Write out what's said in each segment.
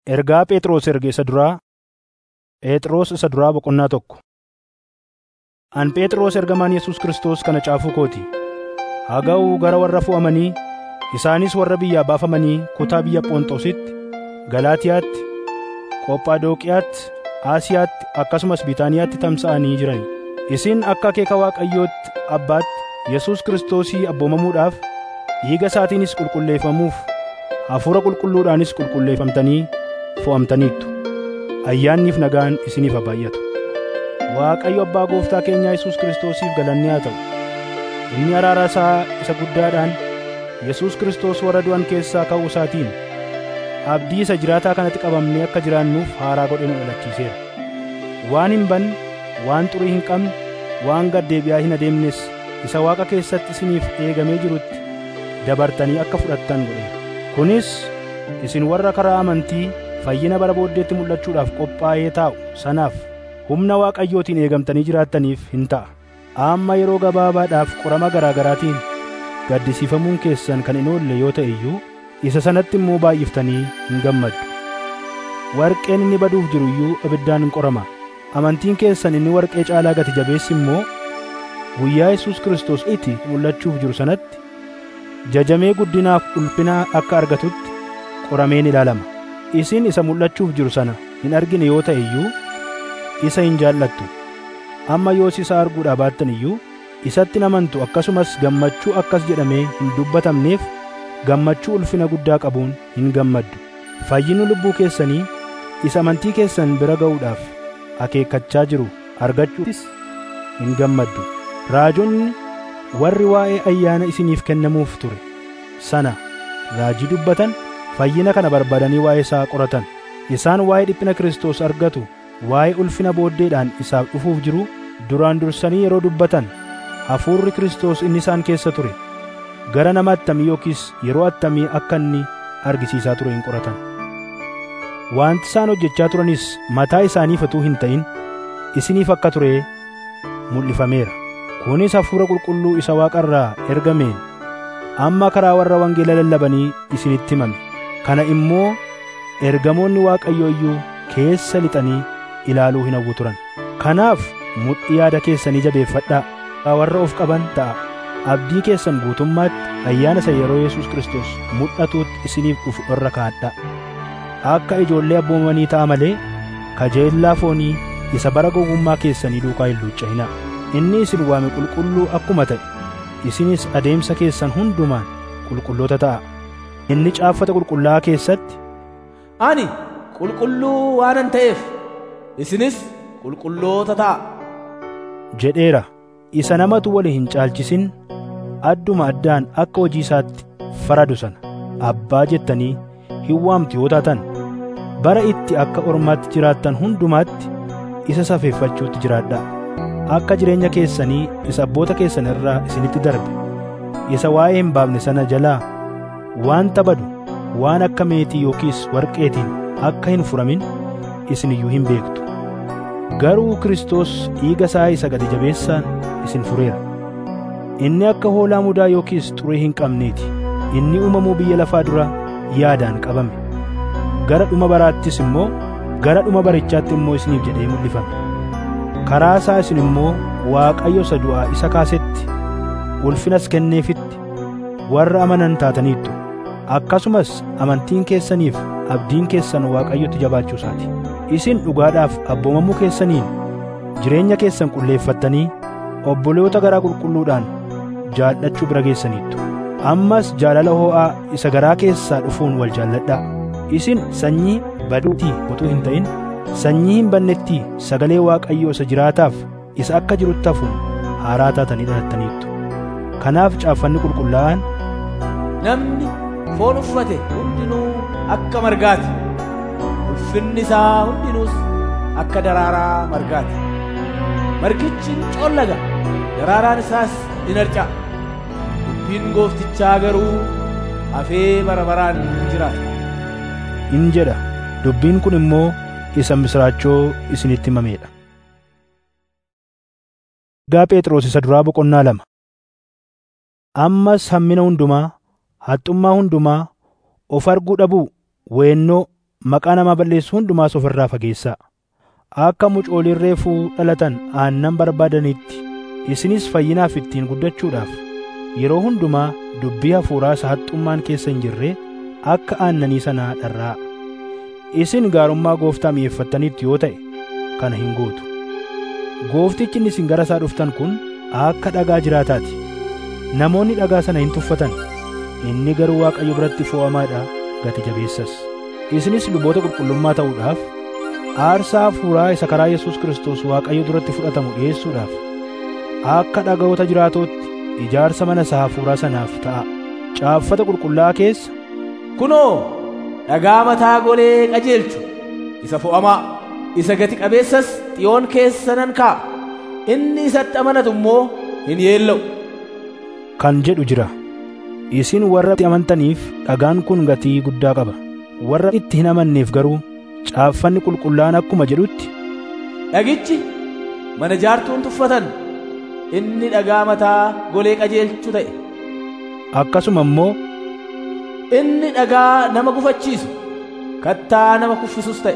Ergaa Phexros erge isa duraa Phexros isa duraa boqonnaa tokko. An Phexros ergamaan Yesuus Kiristoos kana caafuu kooti. Haa ga'u gara warra fo'amanii isaanis warra biyyaa baafamanii kutaa biyya Phonxoositti, Galaatiyaatti, Qophadooqiyaatti, Aasiyaatti akkasumas Biitaaniyaatti tamsa'anii jiran. Isin akka akeeka Waaqayyootti Abbaatti Yesuus Kiristoosii abboomamuudhaaf dhiiga isaatiinis qulqulleeffamuuf Hafuura Qulqulluudhaanis qulqulleeffamtanii fo'amtaniittu. Ayyaanniif nagaan isiniif haa baay'atu. Waaqayyo Abbaa Gooftaa keenyaa Yesuus Kiristoosiif galanni haa ta'u. Inni araara isaa isa guddaadhaan Yesuus Kiristoos warra du'an keessaa ka'uu isaatiin abdii isa jiraataa kanatti qabamnee akka jiraannuuf haaraa godhee nu dhalachiiseera. Waan hin banne, waan xurii hin qabne, waan gad deebi'aa hin adeemnes isa Waaqa keessatti isiniif eegamee jirutti dabartanii akka fudhattan godheera. Kunis isin warra karaa amantii fayyina bara booddeetti mul'achuudhaaf qophaa'ee taa'u sanaaf humna Waaqayyootiin eegamtanii jiraattaniif hin ta'a. Amma yeroo gabaabaadhaaf qorama garaa garaatiin gaddisiifamuun keessan kan hin oolle yoo ta'e iyyuu isa sanatti immoo baay'iftanii hin gammaddu. Warqeen inni baduuf jiru iyyuu ibiddaan hin qorama. Amantiin keessan inni warqee caalaa gati jabeessi immoo guyyaa Yesuus Kiristoos itti mul'achuuf jiru sanatti jajamee guddinaaf ulfina akka argatutti qorameen ilaalama. Isin isa mul'achuuf jiru sana hin argine yoo ta'e iyyuu isa hin jaallattu. Amma yoos isa arguudhaa baattan iyyuu isatti hin amantu akkasumas gammachuu akkas jedhamee hin dubbatamneef gammachuu ulfina guddaa qabuun hin gammaddu. Fayyinni lubbuu keessanii isa amantii keessan bira ga'uudhaaf akeekkachaa jiru argachuutis hin gammaddu. Raajonni warri waa'ee ayyaana isiniif kennamuuf ture sana raajii dubbatan fayyina kana barbaadanii waa'ee isaa qoratan. Isaan waa'ee dhiphina Kiristoos argatu waa'ee ulfina booddeedhaan isaaf dhufuuf jiru duraan dursanii yeroo dubbatan hafuurri Kiristoos inni isaan keessa ture gara nama attamii yookiis yeroo attamii akka inni argisiisaa ture hin qoratan. Wanti isaan hojjechaa turanis mataa isaaniif utuu hin ta'in isiniif akka ture mul'ifameera. Kunis hafuura qulqulluu isa waaqarraa ergameen amma karaa warra wangeela lallabanii isinitti himame. Kana immoo ergamoonni Waaqayyoo iyyuu keessa lixanii ilaaluu hin hawwu turan. Kanaaf mudhii yaada keessanii jabeeffadhaa. Warra of qaban ta'a. Abdii keessan guutummaatti ayyaana isa yeroo Yesuus Kiristoos mul'atuutti isiniif dhufu irra kaa'adhaa. Akka ijoollee abboomanii ta'a malee kajeellaa foonii isa bara gowwummaa keessanii duukaa hin luucca'inaa. Inni isin waame qulqulluu akkuma ta'e isinis adeemsa keessan hundumaan qulqulloota ta'a. Inni caaffata qulqullaa'aa keessatti Ani qulqulluu waanan ta'eef isinis qulqulloota ta'a. jedheera. Isa namatu wali hin caalchisin adduma addaan akka hojii isaatti faradu sana abbaa jettanii hin waamtu yoo taatan bara itti akka ormaatti jiraattan hundumaatti isa safeeffachuutti jiraadhaa. Akka jireenya keessanii isa abboota keessan irraa isinitti darbe isa waa'ee hin baafne sana jalaa waan badu waan akka meetii yookiis warqeetiin akka hin furamin isin iyyuu hin beektu. Garuu Kiristoos dhiiga isaa isa gati jabeessaan isin fureera. Inni akka hoolaa mudaa yookiis xurii hin qabneeti. Inni uumamuu biyya lafaa dura yaadaan qabame. Gara dhuma baraattis immoo gara dhuma barichaatti immoo isiniif jedhee mul'ifame. Karaa isaa isin immoo Waaqayyo isa du'aa isa kaasetti ulfinas kenneefitti warra amanan taataniittu. Akkasumas amantiin keessaniif abdiin keessan Waaqayyotti jabaachuu isaati. Isin dhugaadhaaf abboomamuu keessaniin jireenya keessan qulleeffattanii obboloota garaa qulqulluudhaan jaallachuu bira geessaniittu. Ammas jaalala hoo'aa isa garaa keessaa dhufuun wal jaalladhaa. Isin sanyii baduutii utuu hin ta'in sanyii hin bannetti sagalee Waaqayyoo isa jiraataaf isa akka jirutti hafuun haaraa taatanii dhalattaniittu. Kanaaf caaffanni qulqullaa'aan Namni foon uffate hundinuu akka margaati. Ulfinni isaa hundinuus akka daraaraa margaati. Margichi ni coollaga, daraaraan isaas in harca'a. Dubbiin gooftichaa garuu hafee bara baraan ni jiraata. in jedha. Dubbiin kun immoo isa misraachoo isinitti himameedha. Gaa Phexros isa duraa boqonnaa lama. Ammas hammina hundumaa, haxxummaa hundumaa, of arguu dhabuu, weennoo, maqaa namaa balleessu hundumaas ofirraa fageessaa akka mucooliin reefuu dhalatan aannan barbaadanitti isinis fayyinaaf ittiin guddachuudhaaf yeroo hundumaa dubbii hafuuraa sahaxxummaan keessa hin jirre akka aannanii sanaa dharraa isin gaarummaa gooftaa mi'eeffattaniitti yoo ta'e kana hin gootu gooftichi inni isin gara isaa dhuftan kun akka dhagaa jiraataati namoonni dhagaa sana hin tuffatan inni garuu waaqayyo biratti fo'amaadha gati jabeessas isinis luboota qulqullummaa ta'uudhaaf aarsaa hafuuraa isa karaa Yesuus Kiristoos waaqayyo duratti fudhatamu dhi'eessuudhaaf akka dhagaa'ota jiraatootti ijaarsa mana isaa hafuuraa sanaaf ta'a caaffata qulqullaa'aa keessa kunoo dhagaa mataa golee qajeelchu isa fo'amaa isa gati qabeessas xiyoon keessa nan kaa'a inni isatti amanatu immoo hin yeella'u kan jedhu jira isin warra itti amantaniif dhagaan kun gatii guddaa qaba warra itti hin amanneef garuu caaffanni qulqullaa'aan akkuma jedhutti dhagichi mana jaartuun tuffatan inni dhagaa mataa golee qajeelchu ta'e akkasuma immoo inni dhagaa nama gufachiisu kattaa nama kuffisus ta'e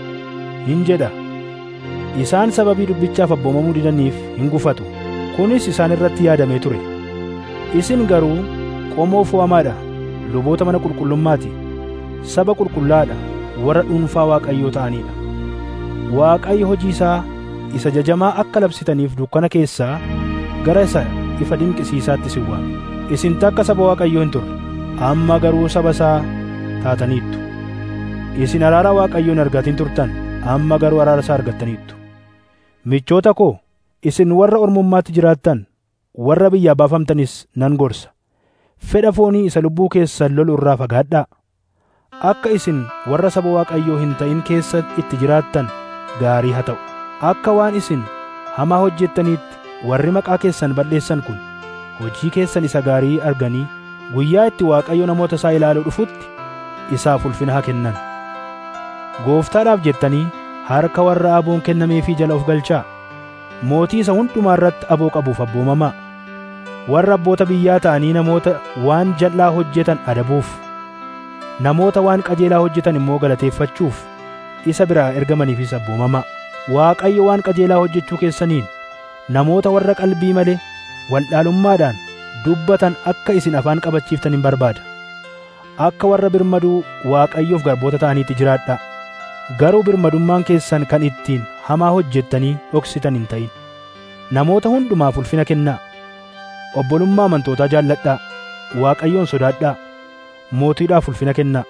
hin jedha isaan sababii dubbichaaf abboomamuu didaniif hin gufatu kunis isaan irratti yaadamee ture isin garuu qomoo fo'amaadha luboota mana qulqullummaati saba qulqullaadha warra dhuunfaa waaqayyoo ta'aniidha waaqayyo hojii isaa isa jajamaa akka labsitaniif dukkana keessaa gara isa ifa dinqisiisaatti isin waame isin takka saba waaqayyoo hin turre amma garuu saba isaa taataniittu isin araara waaqayyoo hin argatin turtan amma garuu araara isaa argattaniittu michoota koo isin warra ormummaatti jiraattan warra biyyaa baafamtanis nan gorsa fedha foonii isa lubbuu keessan lolu irraa fagaadhaa akka isin warra saba waaqayyoo hin ta'in keessa itti jiraattan gaarii haa ta'u akka waan isin hamaa hojjettaniitti warri maqaa keessan balleessan kun hojii keessan isa gaarii arganii guyyaa itti waaqayyo namoota isaa ilaaluu dhufutti isaaf ulfina haa kennan gooftaadhaaf jettanii harka warra aboon kennameefii jala of galchaa mootii isa hundumaa irratti aboo qabuuf abboomamaa warra abboota biyyaa ta'anii namoota waan jal'aa hojjetan adabuuf namoota waan qajeelaa hojjetan immoo galateeffachuuf isa biraa ergamaniifis abboomamaa waaqayyo waan qajeelaa hojjechuu keessaniin namoota warra qalbii malee waldhaalummaadhaan dubbatan akka isin afaan qabachiiftan hin barbaada akka warra birmaduu waaqayyoof garboota ta'aniitti jiraadhaa garuu birmadummaan keessan kan ittiin hamaa hojjettanii dhoksitan hin ta'in namoota hundumaaf ulfina kennaa obbolummaa amantootaa jaalladhaa waaqayyoon sodaadhaa mootiidhaaf ulfina kennaa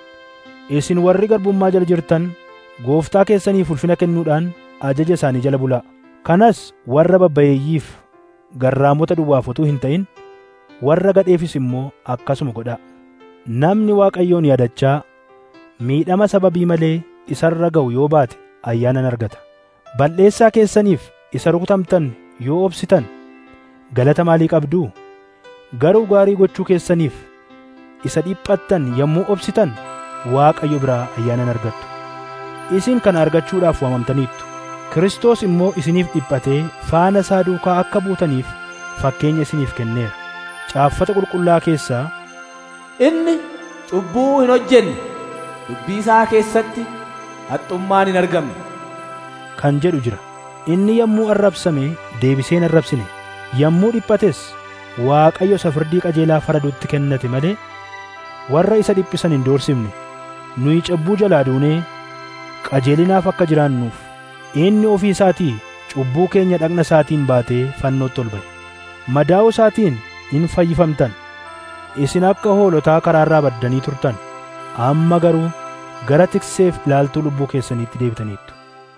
isin warri garbummaa jala jirtan gooftaa keessaniif ulfina kennuudhaan ajaja isaanii jala bulaa kanas warra babbayeeyyiif garraamota duwwaaf utuu hin ta'in warra gadheefis immoo akkasuma godhaa namni waaqayyoon yaadachaa miidhama sababii malee isarra ga'u yoo baate ayyaanan argata balleessaa keessaniif isa rukutamtan yoo obsitan galata maalii qabduu garuu gaarii gochuu keessaniif isa dhiphattan yommuu obsitan waaqayyo biraa ayyaanan argattu isin kana argachuudhaaf waamamtaniittu Kiristoos immoo isiniif dhiphatee faana isaa duukaa akka buutaniif fakkeenya isiniif kenneera caaffata qulqullaa keessaa inni cubbuu hin hojjenne dubbii isaa keessatti haxxummaan hin argamne kan jedhu jira inni yommuu arrabsame deebisee hin arrabsine yommuu dhiphates waaqayyo isa firdii qajeelaa faradutti kennate malee warra isa dhiphisan hin doorsifne nuyi cubbuu jalaa duunee qajeelinaaf akka jiraannuuf inni ofii isaatii cubbuu keenya dhagna isaatiin baatee fannootti ol ba'e madaa'uu isaatiin hin fayyifamtan isin akka hoolotaa karaarraa baddanii turtan amma garuu gara tikseef ilaaltuu lubbuu keessaniitti deebitaniittu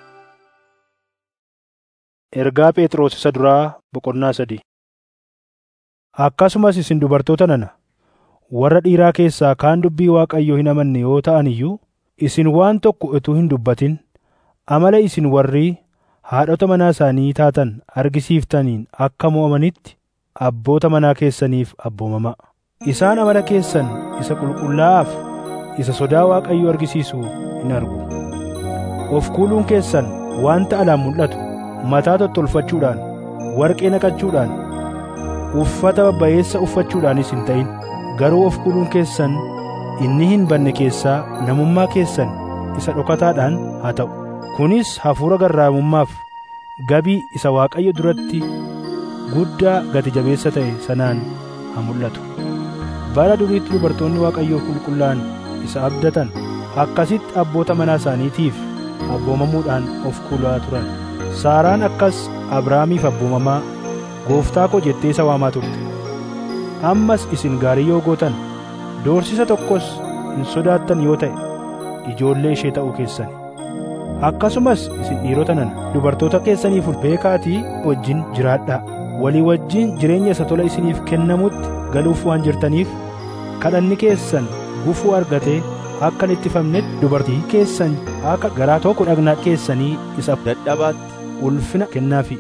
ergaa phexros isa duraa boqonnaa sadii akkasumas isin dubartoota nana warra dhiiraa keessaa kaan dubbii waaqayyoo hin amanne yoo ta'an iyyuu isin waan tokko utuu hin dubbatin amala isin warri haadhota manaa isaanii taatan argisiiftaniin akka mo'amanitti abboota manaa keessaniif abboomamaa isaan amala keessan isa qulqullaa'aaf isa sodaa waaqayyoo argisiisu hin argu of kuuluun keessan wanta alaan mul'atu mataa tottolfachuudhaan warqee naqachuudhaan uffata babbayeessa uffachuudhaanis hin ta'in garuu of kuuluun keessan inni hin banne keessaa namummaa keessan isa dhokataadhaan haa ta'u kunis hafuura garraamummaaf gabii isa waaqayyo duratti guddaa gati jabeessa ta'e sanaan haa mul'atu bara duriitti dubartoonni waaqayyoof qulqullaa'an isa abdatan akkasitti abboota manaa isaaniitiif abboomamuudhaan of kulaa turan saaraan akkas abrahaamiif abboomamaa gooftaa koo jettee isa waamaa turte ammas isin gaarii yoo gootan doorsisa tokkos hin sodaattan yoo ta'e ijoollee ishee ta'uu keessani akkasumas isin dhiirota nana dubartoota keessaniif beekaatii wajjin jiraadhaa walii wajjin jireenya isa tola isiniif kennamutti galuuf waan jirtaniif kadhanni keessan gufuu argatee akka hin ittifamnetti dubartii keessan akka garaa tokko dhagnaa keessanii isa dadhabaatti ulfina kennaafi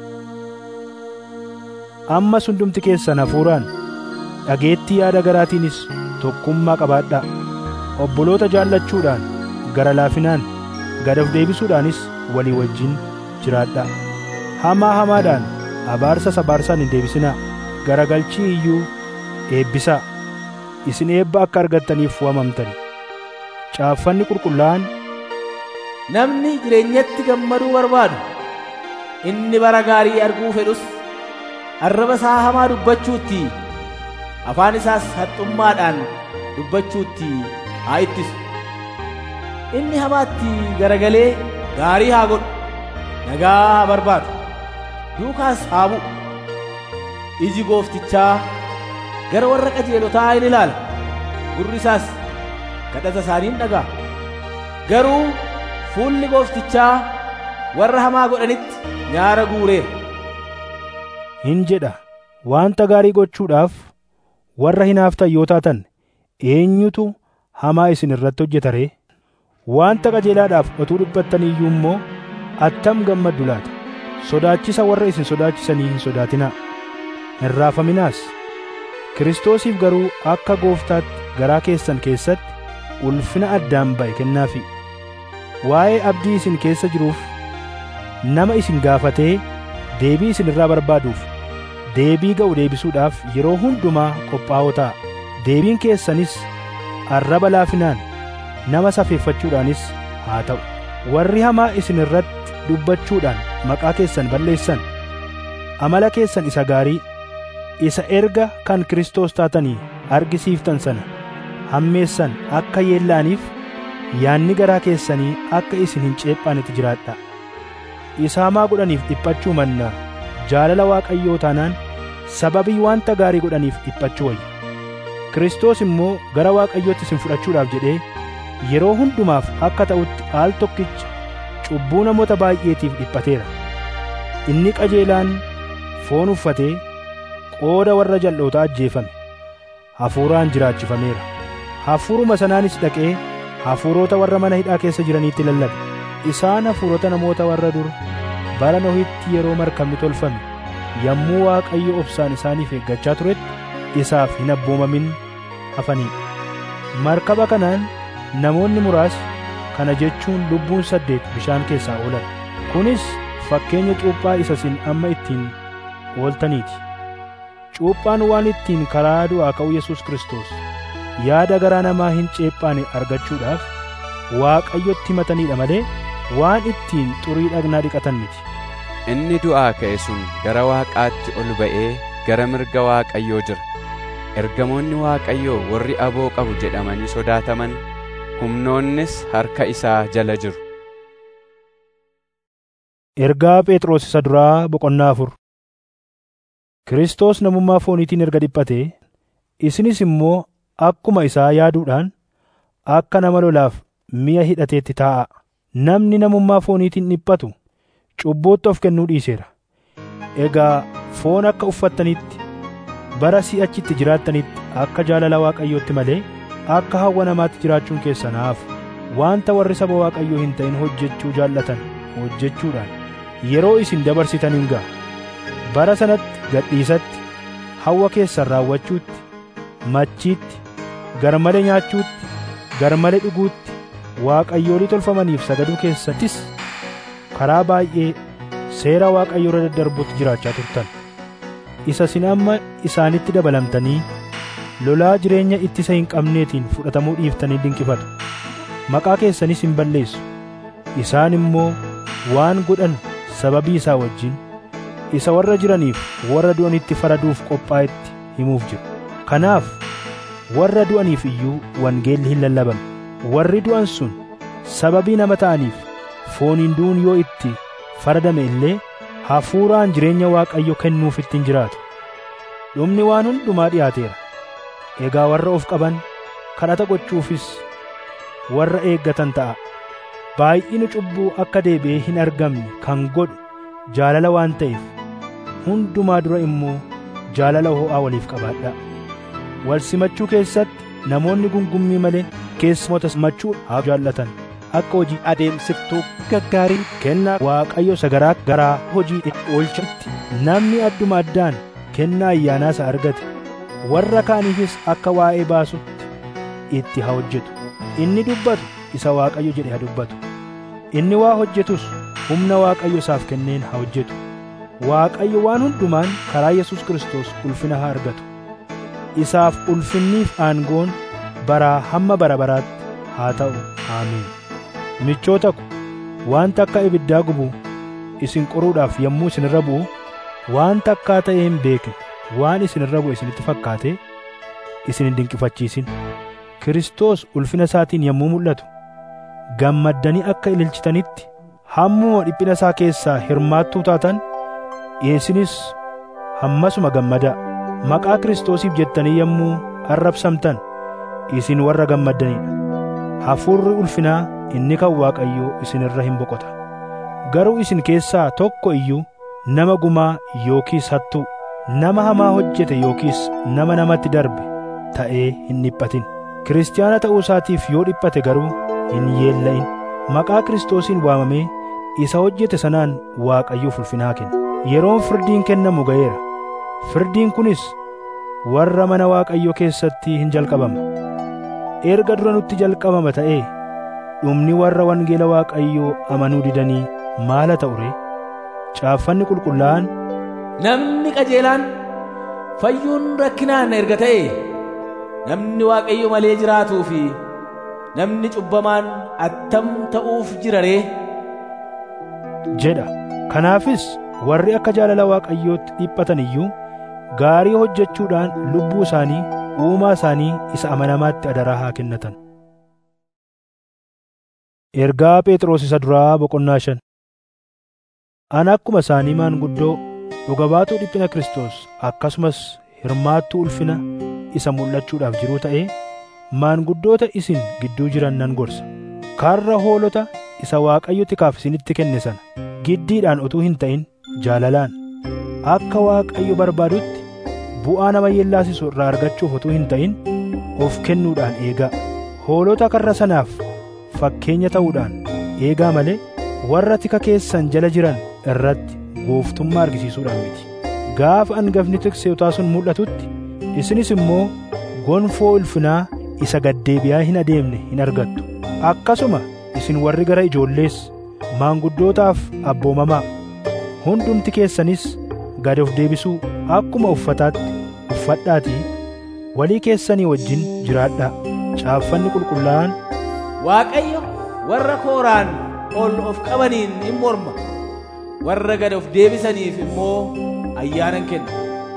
ammas hundumti keessan hafuuraan dhageettii yaada garaatiinis tokkummaa qabaadhaa obboloota jaallachuudhaan gara laafinaan gad of deebisuudhaanis walii wajjin jiraadhaa hamaa hamaadhaan abaarsas abaarsaan hin deebisinaa garagalchii iyyuu eebbisaa isin eebba akka argattaniif waamamtan caaffanni qulqullaa'an namni jireenyatti gammaduu barbaadu inni bara gaarii arguu fedhus arraba isaa hamaa dubbachuutti afaan isaas haxxummaadhaan dubbachuutti haa ittisu inni hamaatti garagalee gaarii haa godhu nagaa haa barbaadu duukaas haa bu'u iji gooftichaa gara warra qajeelotaa in ilaala gurri isaas kadhata isaanii in dhaga'a garuu fuulli gooftichaa warra hamaa godhanitti nyaara guureera hin jedha wanta gaarii gochuudhaaf warra hinaaftan yoo taatan eenyutu hamaa isin irratti hojjeta ree wanta qajeelaadhaaf otuu dhiphattanii iyyuu immoo attam gammaddu laata sodaachisa warra isin sodaachisanii hin sodaatinaa hin raafaminaas kiristoosiif garuu akka gooftaatti garaa keessan keessatti ulfina addaan ba'e kennaafi waa'ee abdii isin keessa jiruuf nama isin gaafatee deebii isin irraa barbaaduuf deebii ga'u deebisuudhaaf yeroo hundumaa qophaa'oo ta'a deebiin keessanis arraba laafinaan nama safeeffachuudhaanis haa ta'u warri hamaa isin irratti dubbachuudhaan maqaa keessan balleessan amala keessan isa gaarii isa erga kan Kiristoos taatanii argisiiftan sana hammeessan akka yeellaaniif yaanni garaa keessanii akka isin hin ceephaanetti jiraadhaa isa hamaa godhaniif dhiphachuu mannaa jaalala waaqayyoo taanaan sababii wanta gaarii godhaniif dhiphachuu wayya Kiristoos immoo gara waaqayyootti isin fudhachuudhaaf jedhee yeroo hundumaaf akka ta'utti aal tokkicha cubbuu namoota baay'eetiif dhiphateera inni qajeelaan foon uffatee qooda warra jal'ootaa ajjeefame hafuuraan jiraachifameera hafuuruma sanaanis dhaqee hafuurota warra mana hidhaa keessa jiraniitti lallabe isaan hafuurota namoota warra dur bara nohitti yeroo markabni tolfame yommuu waaqayyo obsaan isaaniif eeggachaa turetti isaaf hin abboomamin hafanii markaba kanaan namoonni muraasni kana jechuun lubbuun saddeet bishaan keessaa oolan kunis fakkeenya cuuphaa isa isin amma ittiin ooltaniiti cuuphaan waan ittiin karaa du'aa ka'uu Yesuus Kiristoos yaada garaa namaa hin ceephaane argachuudhaaf waaqayyotti himataniidha malee waan ittiin xurii dhagnaa dhiqatan miti Inni du'aa ka'e sun gara Waaqaatti ol ba'ee gara mirga Waaqayyoo jira. Ergamoonni Waaqayyoo warri aboo qabu jedhamanii sodaataman humnoonnis harka isaa jala jiru. Ergaa Phexros isa duraa boqonnaa afur Kiristoos namummaa fooniitiin erga dhiphatee isinis immoo akkuma isaa yaaduudhaan akka nama lolaaf mi'a hidhateetti taa'a. Namni namummaa fooniitiin dhiphatu cubbuutti of kennuu dhiiseera. Egaa foon akka uffattanitti bara si'achitti jiraattanitti akka jaalala Waaqayyootti malee akka hawwa namaatti jiraachuun keessanaaf wanta warri saba Waaqayyoo hin ta'in hojjechuu jaallatan hojjechuudhaan yeroo isin dabarsitan hin ga'a. Bara sanatti gadhiisatti hawwa keessan raawwachuutti machiitti garmalee nyaachuutti garmalee dhuguutti waaqayyoolii tolfamaniif sagaduu keessattis karaa baay'ee seera waaqayyoo irra daddarbuutti jiraachaa turtan isa isin amma isaanitti dabalamtanii lolaa jireenya ittisa hin qabneetiin fudhatamuu dhiiftanii dinqifatu maqaa keessanis hin balleessu isaan immoo waan godhan sababii isaa wajjin isa warra jiraniif warra du'anitti faraduuf qophaa'etti himuuf jiru kanaaf warra du'aniif iyyuu wangeelli hin lallabamne warri du'an sun sababii nama ta'aniif fooniin du'uun yoo itti faradame illee hafuuraan jireenya waaqayyo kennuuf ittiin jiraatu dhumni waan hundumaa dhiyaateera egaa warra of qaban kadhata gochuufis warra eeggatan ta'a baay'ina cubbuu akka deebi'ee hin argamne kan godhu jaalala waan ta'eef hundumaa dura immoo jaalala ho'aa waliif qabaadhaa wal simachuu keessatti namoonni gungummii malee keessummoota simachuu haa jaallatan akka hojii adeemsiftuu gaggaarii kennaa waaqayyo sagaraa garaa hojii itti oolchatti namni adduma addaan kennaa ayyaanaa isa argate warra kaaniifis akka waa'ee baasutti itti haa hojjetu inni dubbatu isa waaqayyo jedhe haa dubbatu inni waa hojjetus humna waaqayyo isaaf kenneen haa hojjetu waaqayyo waan hundumaan karaa yesus kristos ulfina haa argatu isaaf ulfinniif aangoon baraa hamma bara baraatti haa ta'u aamiin michoota ko wanta akka ibiddaa gubu isin qoruudhaaf yommuu isinirra bu'u waan takkaa ta'ee hin beekne waan isinirra bu'e isinitti fakkaate isin hin dinqifachiisin Kiristoos ulfina isaatiin yommuu mul'atu gammaddanii akka ililchitanitti hammuma dhiphina isaa keessaa hirmaattuu taatan isinis hammasuma gammadaa maqaa Kiristoosiif jettanii yommuu arrabsamtan isin warra gammaddanidha hafuurri ulfinaa inni kan Waaqayyoo isinirra hin boqota garuu isin keessaa tokko iyyuu nama gumaa yookiis hattuu nama hamaa hojjete yookiis nama namatti darbe ta'ee hin dhiphatin kiristaana ta'uu isaatiif yoo dhiphate garuu hin yeella'in maqaa kiristoosiin waamamee isa hojjete sanaan waaqayyoof ulfinaa kenna yeroon firdiin kennamu ga'eera firdiin kunis warra mana waaqayyo keessatti hin jalqabama erga dura nutti jalqabama ta'ee dhumni warra wangeela waaqayyoo amanuu didanii maala ta'u ree caaffanni qulqullaa'an namni qajeelaan fayyuun rakkinaan erga ta'e namni waaqayyo malee jiraatuu fi namni cubbamaan attam ta'uuf jira ree jedha kanaafis warri akka jaalala waaqayyootti dhiphatan iyyuu gaarii hojjechuudhaan lubbuu isaanii uumaa isaanii isa amanamaatti adaraa haa kennatan ergaa phexros isa duraa boqonnaa shan ana akkuma isaanii maanguddoo dhuga baatuu dhiphina Kiristoos akkasumas hirmaattuu ulfina isa mul'achuudhaaf jiruu ta'ee maanguddoota isin gidduu jiran nan gorsa karra hoolota isa Waaqayyo tikaaf isinitti kenne sana giddiidhaan utuu hin ta'in jaalalaan akka Waaqayyo barbaadutti bu'aa nama yellaasisu irraa argachuuf utuu hin ta'in of kennuudhaan eegaa hoolota karra sanaaf fakkeenya ta'uudhaan eegaa malee warra tika keessan jala jiran irratti gooftummaa argisiisuudhaan miti gaafa angafni tikseetaa sun mul'atutti isinis immoo gonfoo ulfinaa isa gaddeebi'aa hin adeemne hin argattu akkasuma isin warri gara ijoollees maanguddootaaf abboomamaa hundumti keessanis gad of deebisuu akkuma uffataatti uffadhaatii walii keessanii wajjin jiraadhaa caaffanni qulqullaa'aan waaqayyo warra kooraan ol of qabaniin in morma warra gad of deebisaniif immoo ayyaanan kenna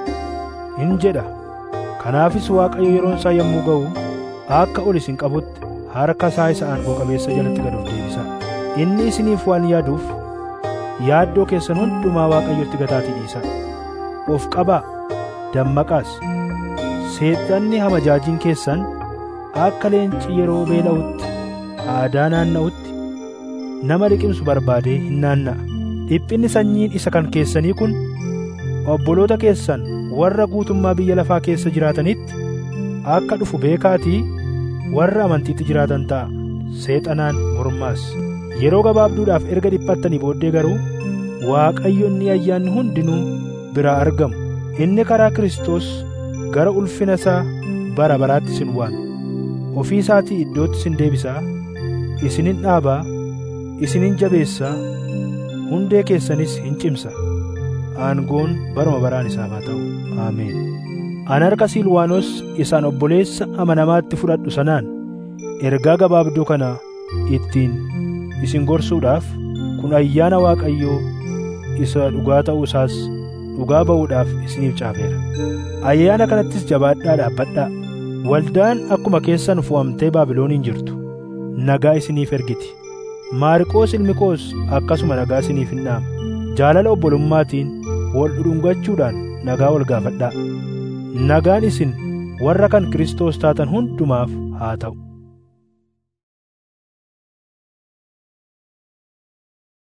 in jedha kanaafis waaqayyo yeroon isaa yommuu ga'u akka ol isin qabutti harka isaa isa aangoo qabeessa jalatti gad of deebisa inni isiniif waan yaaduuf yaaddoo keessan hundumaa waaqayyotti gataatii dhiisa of qabaa dammaqaas seexanni hamajaajiin keessan akka leenci yeroo beela'utti aadaa naanna'utti nama liqimsu barbaadee hin naanna'a dhiphinni sanyiin isa kan keessanii kun obboloota keessan warra guutummaa biyya lafaa keessa jiraatanitti akka dhufu beekaatii warra amantiitti jiraatan ta'a seexanaan mormaas yeroo gabaabduudhaaf erga dhiphattanii booddee garuu waaqayyo inni ayyaanni hundinuu biraa argamu inni karaa Kiristoos gara ulfina isaa bara baraatti isin waama ofii isaatii iddootti isin deebisaa isinin dhaabaa isinin jabeessaa hundee keessanis hin cimsa aangoon baruma baraan isaaf haa ta'u aameen an harka silwaanos isaan obboleessa amanamaatti fudhadhu sanaan ergaa gabaabduu kana ittiin isin gorsuudhaaf kun ayyaana Waaqayyoo isa dhugaa ta'uu isaas dhugaa ba'uudhaaf isiniif caafeera. Ayyaana kanattis jabaadhaa dhaabbadhaa. Waldaan akkuma keessan fo'amtee Baabilooniin jirtu nagaa isiniif ergiti. Maariqoos ilmi koos akkasuma nagaa isiniif hin dhaama. Jaalala obbolummaatiin wal dhudhungachuudhaan nagaa wal gaafadhaa. Nagaan isin warra kan Kiristoos taatan hundumaaf haa ta'u.